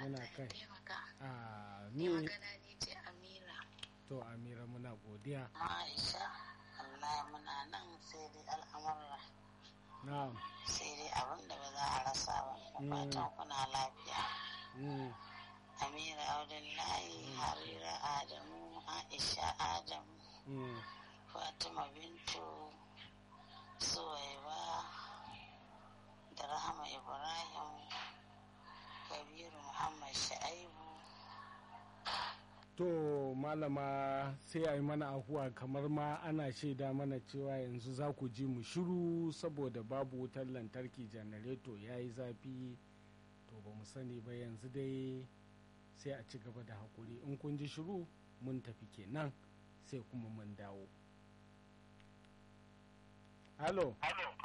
muna Allah ya kai taimaka. a Ni ni magana ni ce Amira. to amira muna godiya Aisha, Allah muna nan sai dai al'amurra. na'am Sai dai abin da ba za a rasa ba. Da Mm. fatan kuna lafiya. mm, Amira Abdullahi, Harira Adamu, Aisha Adamu, mm, Fatima Bintu, Suwaiba, da Rahama Ibrahim, Kabiru Muhammad Sha'ibu. to malama sai a yi mana ahuwa kamar ma ana shaida mana cewa yanzu za ku ji mu shiru saboda babu wutar lantarki janareto ya yi zafi to ba mu sani ba yanzu dai sai a ci gaba da haƙuri in kun ji shiru mun tafi kenan sai kuma mun dawo halo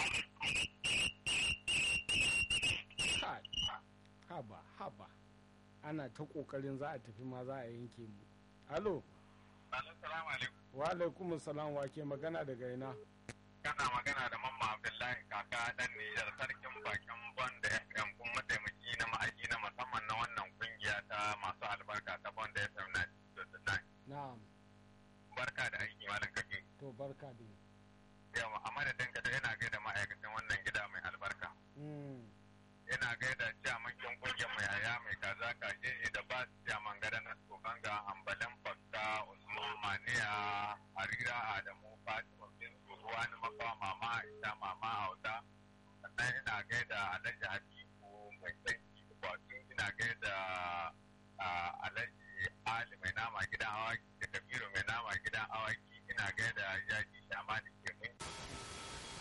Kai, haba haba ana ta ƙoƙarin za a tafi ma za a yanke mu halo Assalamu alaikum. wa alaikum salam wa ke magana daga ina Kana magana da Mamma Abdullahi kaka dan Nijar sarkin bakin Bond FM kuma mataimaki na ma'aji na musamman na wannan kungiya ta masu albarka ta Bond FM na na'am Barka da aiki malam kake. to barka dai Yawa a madadin ka ina gaida ma'aikacin wannan gida mai albarka. mm. Ina gaida ciyamankin kungiyar mai yaya mai kaza kaje da ba su ciyaman gada na tsokanga ambalin fakka Usman Maniya Harira Adamu Fatima Bintu Ruwani Makawa Mama Aisha Mama Auta sannan ina gaida Alhaji Habibu mai sanki wato ina gaida ah, Alhaji Ali mai nama gidan awaki da Kabiru mai nama gidan awaki ina gaida Yaji Shamani